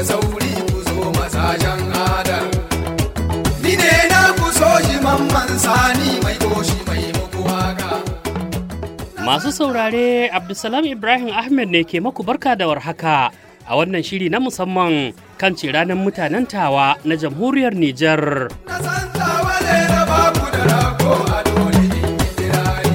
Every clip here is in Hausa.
sauri ku zo masashen adar ni ne na ku so shi mamman sani mai toshi mai muku waka Masu saurare Abdulsalam Ibrahim Ahmed ne ke maku barka da warhaka a wannan shiri na musamman kan ranar mutanen tawa na jamhuriyar Nijar. na san tawa ne na baku da rago a dole in yi kirari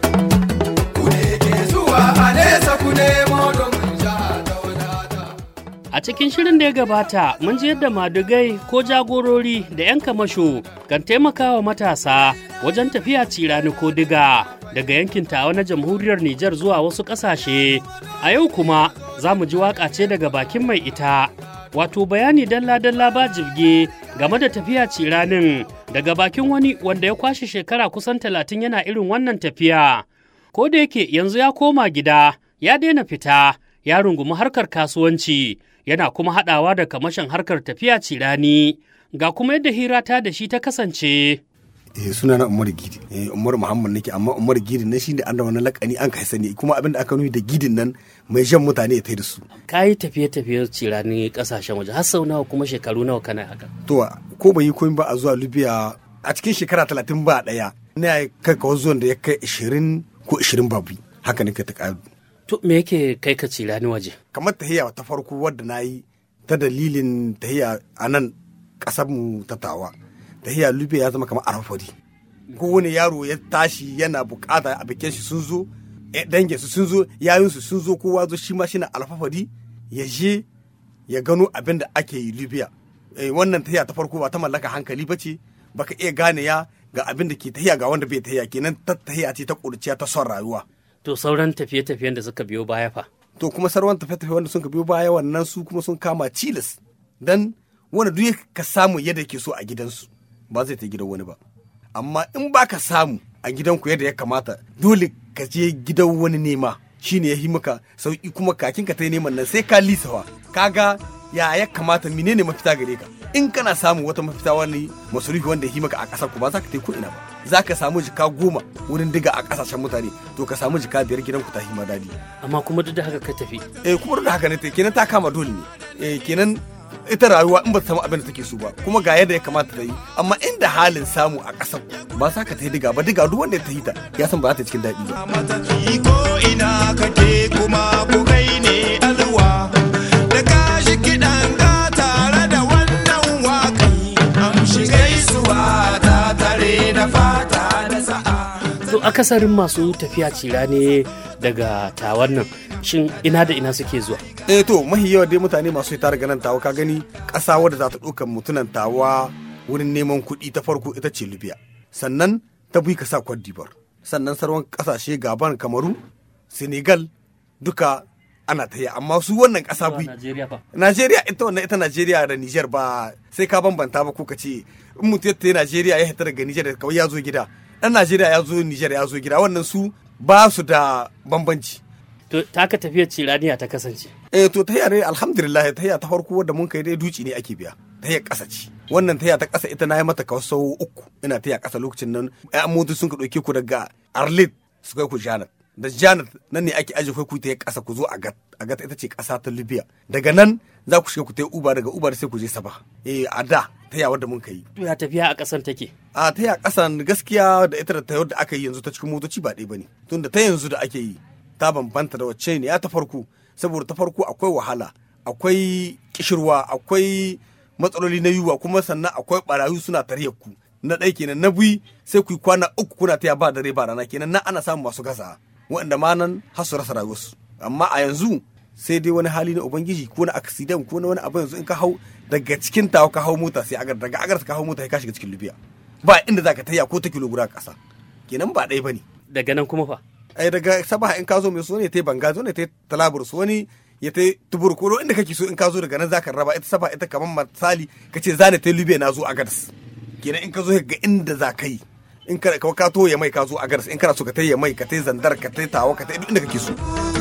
ku ne ke zuwa a nesa ku nemo domin jiha ta wadata A cikin shirin da ya gabata mun ji yadda madugai ko jagorori da 'yan kamasho kan taimakawa matasa wajen tafiya cirani ko diga daga yankin tawa na jamhuriyar Nijar zuwa wasu ƙasashe. A yau kuma za mu ji waƙa ce daga bakin mai ita. Wato bayani dalla-dalla ba jibge game da tafiya ciranin daga bakin wani wanda ya kwashe shekara kusan talatin yana irin wannan tafiya. Ko da yake yanzu ya koma gida, ya daina fita, ya rungumi harkar kasuwanci, yana kuma haɗawa da kamashin harkar tafiya cirani. Ga kuma yadda hira ta da shi ta kasance. eh suna na Umar Gidi eh Umar Muhammad nake amma Umar Gidi na shine an da wani lakani an kai sani kuma abin da aka nuni da gidin nan mai jan mutane ya tai da su Ka yi tafiye-tafiye cirani ƙasashen waje, har sau nawa kuma shekaru nawa kana haka. to ko ban yi komai ba a zuwa Libya a cikin shekara talatin ba daya na kai ka zuwan da ya kai 20 ko 20 babu haka nake ta ƙaru To me yake kai ka cirani waje? kamar tahiya ta farko wadda na yi ta dalilin tahiya a nan ƙasar mu ta tawa tahiya Libya ya zama kamar arafari kowane yaro ya tashi yana bukata a bikin shi sun zo eh, dangin su sun zo yayin su sun zo kowa zo shi ma shi na alfafari ya je ya gano abin da ake yi Libya eh, wannan tahiya ta farko ba ta mallaka hankali ba ce baka iya gane ya ga abin da ke tahiya ga wanda bai tahiya kenan ta tahiya ce ta kurciya ta son rayuwa To sauran tafiye-tafiyen da suka biyo baya fa. to kuma sarwan tafe-tafe wanda sun ka biyo baya wannan su kuma sun kama cilas dan wanda duk ka samu yadda ke so a gidansu ba zai ta gidan wani ba amma in ba ka samu a gidanku yadda ya kamata dole ka je gidan wani nema shine ya yi maka sauki kuma kakin ka ta neman nan sai ka lisawa kaga ya ya kamata menene mafita gare ka in kana samu wata mafita wani masarufi wanda ya yi maka a ƙasar ku ba za ka ta ko ina ba za ka samu jika goma wurin diga a ƙasashen mutane to ka samu jika biyar gidanku ta hima dadi Amma kuma duk da haka ka tafi. eh kuma da haka ne ta kenan ta kama dole ne eh kenan ita rayuwa in ba ta samu abin da take so ba kuma ga yadda ya kamata ta yi amma inda halin samu a ƙasar ba za ka ta yi diga ba diga duk wanda ya ta yi ta ya san ba za ta cikin daɗi ba matafi ko ina kake kuma ko kai ne alwa da ka shi kiɗan ka tare da wannan waƙai amshi gaisuwa ta tare da fata da sa'a To akasarin masu tafiya cirani daga tawan nan, shin ina da ina suke zuwa? eh to mahi yawa dai mutane masu ita daga nan tawa ka gani ƙasa wadda za ta ɗauka mutunan tawa wurin neman kuɗi ta farko ita ce libya sannan ta bi ka sa Cote d'Ivoire sannan sauran ƙasashe gaban kamaru senegal duka ana ta yi amma su wannan ƙasa bi Najeriya fa. Najeriya ita wannan ita Najeriya da Niger ba sai ka bambanta ba ko ka ce in mutum ya Najeriya ya hita daga Niger da kawai ya zo gida dan Najeriya ya zo Niger ya zo gida wannan su ba su da bambanci To taka tafiyar ciraniya ta kasance. eh to tahiya dai alhamdulillah tahiya ta farko wadda mun kai dai duci ne ake biya tahiya ƙasa ce wannan tahiya ta ƙasa ita na yi mata kawai sau uku ina tahiya ƙasa lokacin nan ƴan motoci sun ka ɗauke ku daga Arlit su kai ku Janat da Janat nan ne ake aje kai ku tahiya ƙasa ku zo Agat Agat ita ce ƙasa ta Libya daga nan za ku shiga ku tayi Uber daga Uber sai ku je Sabah eh a da tahiya wadda mun kai To ya tafiya a ƙasan take. a tahiya ƙasan gaskiya da ita da ta da aka yi yanzu ta cikin motoci ba ɗaya bane tunda ta yanzu da ake yi ta bambanta da wacce ne ya ta farko saboda ta farko akwai wahala akwai kishirwa akwai matsaloli na yiwuwa kuma sannan akwai barayu suna tarayyar ku na ɗaya kenan na biyu sai ku yi kwana uku kuna taya ba dare ba rana kenan nan ana samun masu gasa waɗanda ma nan har su rasa rayuwarsu amma a yanzu sai dai wani hali na ubangiji ko na accident ko na wani abu yanzu in ka hau daga cikin tawa ka hau mota sai agar daga agar ka hau mota sai ka shiga cikin libya ba inda za ka taya ko ta kilo guda ƙasa kenan ba ɗaya ba ne Daga nan kuma fa. ai daga sabaha in ka zo mai so ne ta banga zo ne ta talabur su wani ya ta tubur ko inda kake so in ka zo daga nan zaka raba ita sabaha ita kamar misali ka ce zane ta libya na zo a gadas kenan in ka zo ga inda za ka yi in ka ka to ya mai ka zo a gadas in kana so ka ta ya mai ka ta zandar ka ta tawa ka ta duk inda kake so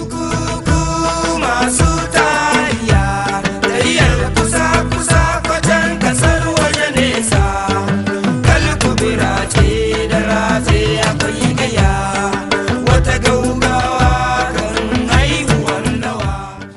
masu tariya tariyar kusa kusa kwacan kasar waje nesa kalkubira ce da race akwai gaya wata gaugawa kan haihuwar nawa To da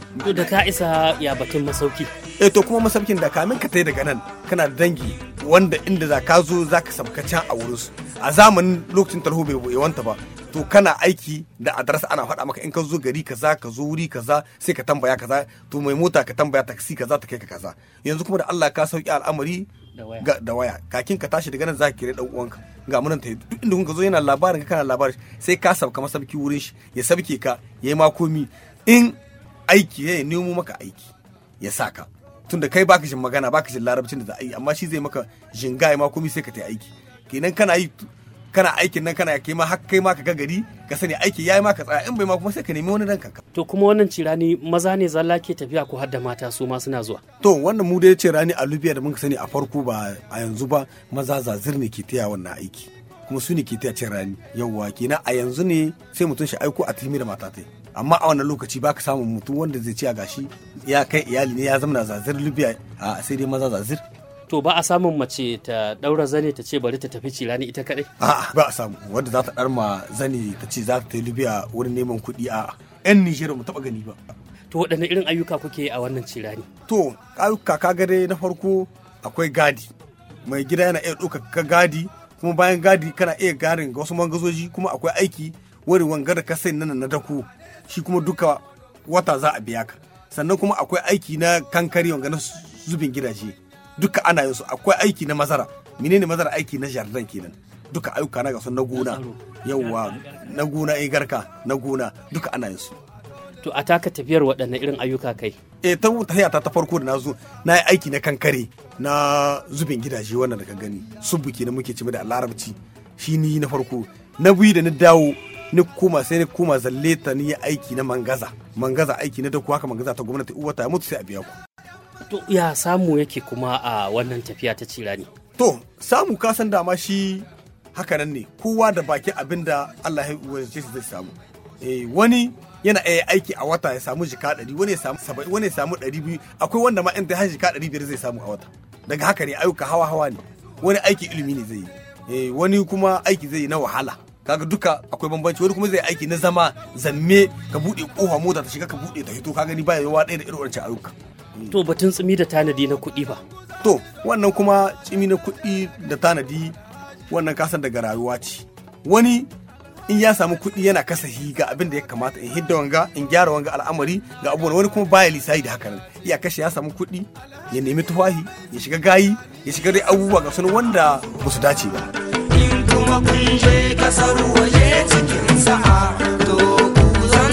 ka isa ya batun masauki eh to kuma masaukin da kamin ka tai daga nan kana da dangi wanda inda za ka zo za ka sabka can a wurinsu a zamanin lokacin tarho bai yawanta ba to kana aiki da adres ana faɗa maka in ka zo gari kaza ka zo wuri kaza sai ka tambaya kaza to mai mota ka tambaya taksi kaza ta kai ka kaza yanzu kuma da Allah ka sauki al'amari Da waya. ga- da waya kakin ka tashi daga nan za ka kira dan uwanka ga munan ta duk inda kun ka zo yana labarin ka kana labarin sai ka sabka masabki wurin shi ya sabke ka yayi makomi in aiki ya nemo maka aiki ya saka tunda kai baka jin magana baka jin larabcin da za a yi amma shi zai maka jinga ya makomi sai ka ta aiki kenan kana yi kana aikin nan kana kai ma har kai ma ka ga gari ka sani aiki yayi maka tsaya in bai ma kuma sai ka nemi wani dan kanka to kuma wannan cirani maza ne zalla ke tafiya ko har da mata su ma suna zuwa to wannan mu dai ce rani a Libya da muka sani a farko ba a yanzu ba maza zazir ne ke taya wannan aiki kuma su ne ke taya cin rani yawwa kenan a yanzu ne sai mutum shi aiko a timi da mata tai amma a wannan lokaci baka samun mutum wanda zai ci a gashi ya kai iyali ne ya zama zazir Libya a sai dai maza zazir to ba a samun mace ta daura zane ta ce bari ta tafi cirani ita kadai a'a ba a samu wanda za ta dar ma zani ta ce za ta yi Libya wurin neman kuɗi a'a yan Nijar mu taba gani ba to waɗanne irin ayyuka kuke yi a wannan cirani to ayyuka ka gare na farko akwai gadi mai gida yana iya ɗauka ka gadi kuma bayan gadi kana iya garin ga wasu mangazoji kuma akwai aiki wani wanga da ka sai nan na dako shi kuma duka wata za a biya ka sannan kuma akwai aiki na kankari wanga na zubin gidaje duka ana yin su akwai aiki na mazara menene mazara aiki na jardin kenan duka ayyuka na gasu na gona yawwa na gona eh garka na gona duka ana yin su to a taka tafiyar waɗanne irin ayyuka kai e ta tahiya ta ta farko da na zo na yi aiki na kankare na zubin gidaje wannan da ka gani subu kenan muke cime da larabci shi ni na farko na biyu da na dawo ni koma sai ni koma zalle ta ni yi aiki na mangaza mangaza aiki na dako haka mangaza ta gwamnati uwa ta mutu sai a biya ku to ya samu yake kuma a wannan tafiya ta cirani to samu ka san dama shi haka nan ne kowa da baki abin da Allah ya wace shi zai samu eh wani yana iya aiki a wata ya samu jika ɗari wani ya samu saba'in wani ya samu ɗari biyu akwai wanda ma in ta har jika ɗari biyar zai samu a wata daga haka ne ayyuka hawa hawa ne wani aiki ilimi ne zai yi eh wani kuma aiki zai yi na wahala kaga duka akwai bambanci wani kuma zai aiki na zama zamme ka buɗe kofa mota ta shiga ka buɗe ta hito ka gani ba yawa ɗaya da irin wancan ayyuka to batun tsimi da tanadi na kuɗi ba to wannan kuma cimi na kuɗi da tanadi wannan kasan daga rayuwa ce wani in ya samu kuɗi yana kasahi ga abin da ya kamata in hidda wanga in gyara wanga al'amari ga abubuwan wani kuma baya lisayi da haka nan iya kashe ya samu kuɗi ya nemi tufahi ya shiga gayi ya shiga dai abubuwa ga sunan wanda ba su dace ba in kuma kun je kasar waje cikin sa'a to ku zan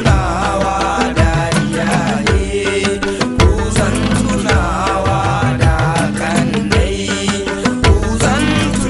tunawa da iyaye ku zan tunawa da kannai ku zan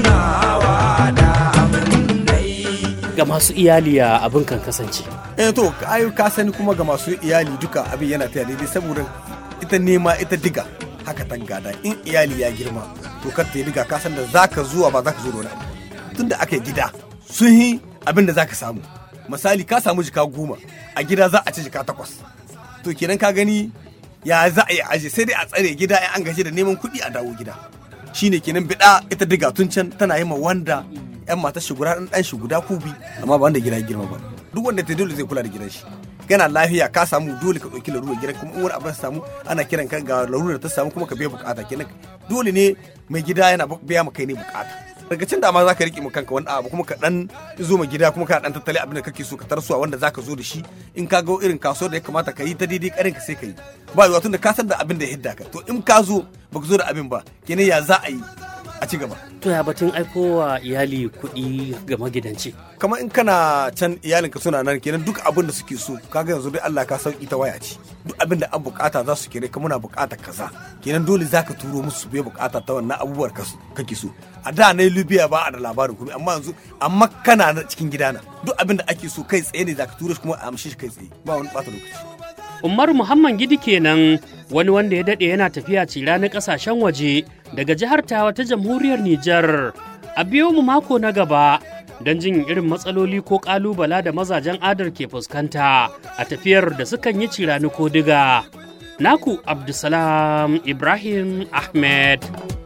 tunawa da abinai ga masu iyali ya abin kan kasance eh to ayu ka sani kuma ga masu iyali duka abin yana taya daidai saboda ita nema ita diga haka tan gada in iyali ya girma to kar ta yi diga ka san da zaka zuwa ba zaka zo da wani abu tunda aka yi gida sun yi abin da zaka samu misali ka samu jika goma a gida za a ci jika takwas to kenan ka gani ya za a yi aje sai dai a tsare gida in an gaji da neman kuɗi a dawo gida shine kenan bida ita diga tun can tana yi ma wanda yan matar shi guda dan shi guda kubi amma ba wanda gida ya girma ba duk wanda ta dole zai kula da gidan shi kana lafiya ka samu dole ka ɗauki larurar gidan kuma in wani abin samu ana kiran ka ga larurar ta samu kuma ka biya bukata kenan dole ne mai gida yana biya maka ne bukata daga cin da ma za ka riƙe mu kanka wani abu kuma ka dan zo ma gida kuma ka dan tattali abin da kake so ka tarsuwa wanda za ka zo da shi in ka ga irin kasuwar da ya kamata ka yi ta daidai karin ka sai ka yi ba yiwa tun da ka san da abin da ya hidda ka to in ka zo baka zo da abin ba kenan ya za a yi a ci gaba to ya batun aikowa iyali kuɗi ga magidanci kamar in kana can iyalinka suna nan kenan duk abin da suke so kaga yanzu dai Allah ka sauki ta waya ce duk abin da an bukata za su kire ka muna bukata kaza kenan dole zaka turo musu su bai bukata ta wannan abubuwar ka kake so a da na Libya ba a da labarin kuma amma yanzu amma kana na cikin gidana duk abin da ake so kai tsaye ne zaka turo shi kuma a amshe shi kai tsaye ba wani bata lokaci Umaru Muhammad Gidi kenan wani wanda ya daɗe yana tafiya cira na ƙasashen waje daga jihar Tawa ta jamhuriyar Nijar. A biyo mu mako na gaba don jin irin matsaloli ko ƙalubala da mazajen adar ke fuskanta a tafiyar da sukan yi cirani ko diga. Naku Abdulsalam Ibrahim Ahmed.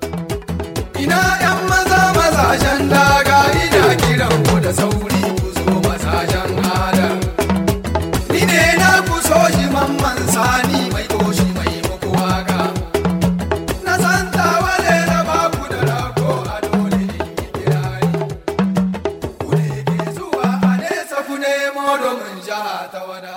Ina ‘yan maza mazajen daga ina kiran ku da sauri ku zo mazajen adam. Ni ne na ku so shi mamman sani jiha ta wadata